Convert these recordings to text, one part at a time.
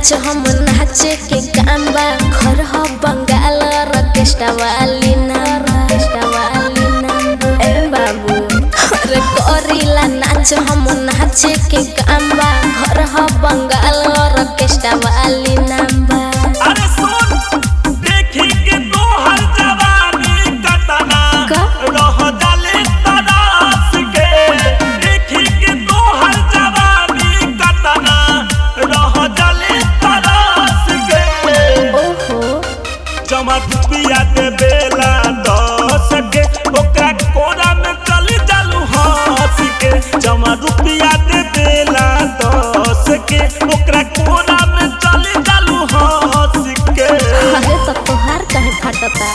नाच हम नाचे के काम बा घर ह बंगाल रकेस्टा वाली नाम रकेस्टा वाली नाम ए बाबू अरे करीला नाच हम नाचे के काम बा घर ह बंगाल रकेस्टा वाली नाम बा अरे सुन देखी के तोहर जवानी कतना का? रह जाले तरास के देखी के तोहर जवानी कतना रह जाले तरास के ओहो जमा रुपया दे बेला दस के ओकरा कोरा में चल जालू हंस के जमा रुपया दे बेला दस के ओकरा कोरा में चल जालू हंस के अरे तो तोहार काहे फाटता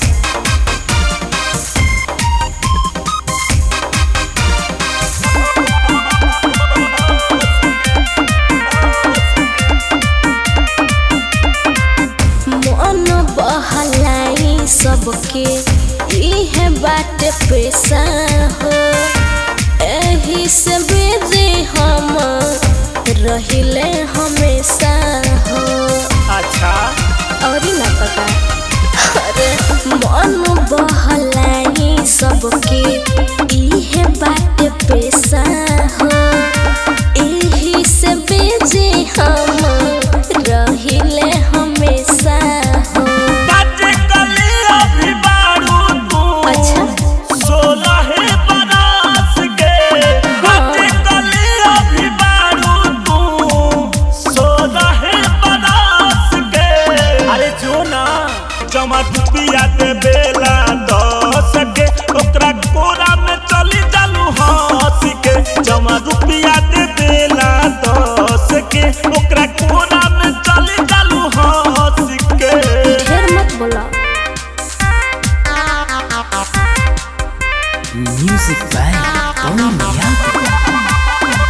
मन बहलाई सबके इहे बाटे पैसा हो एही से बेजे हम रहिले हमेशा हो अच्छा और ना पता अरे मन बहलाई सबके इहे बाटे पैसा हो एही से बेजे हम रहिले हमेशा हो काटे कली अभी बारू तू अच्छा सोलह बरस के काटे कली अभी बारू तू सोलह बरस के अरे जो ना जमा रुपया दे बेला दस के ओकरा कोरा में चली जालू हंस के जमा रुपया दे बेला दस के ओकरा कोरा में चली जालू हंस के ढेर मत बोला Music by Tony Yako.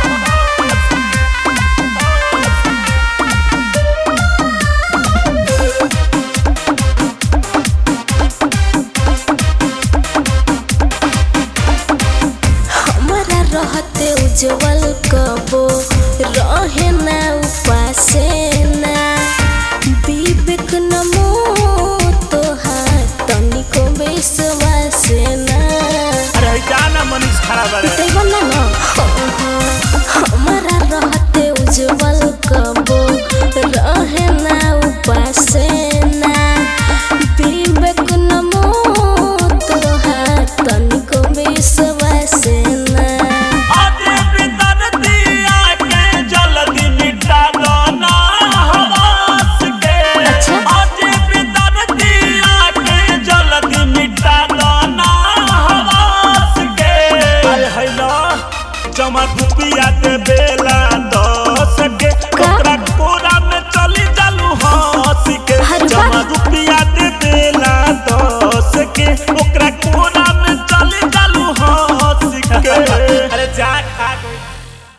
हमारा रहते उज्जवल कबो रहे ना उपासे ना विवेक नमो तोहार तनिको विश्वास ना अरे जाना मनीष खराब है पिटैबो ना न हमारा रहते उज्जवल कबो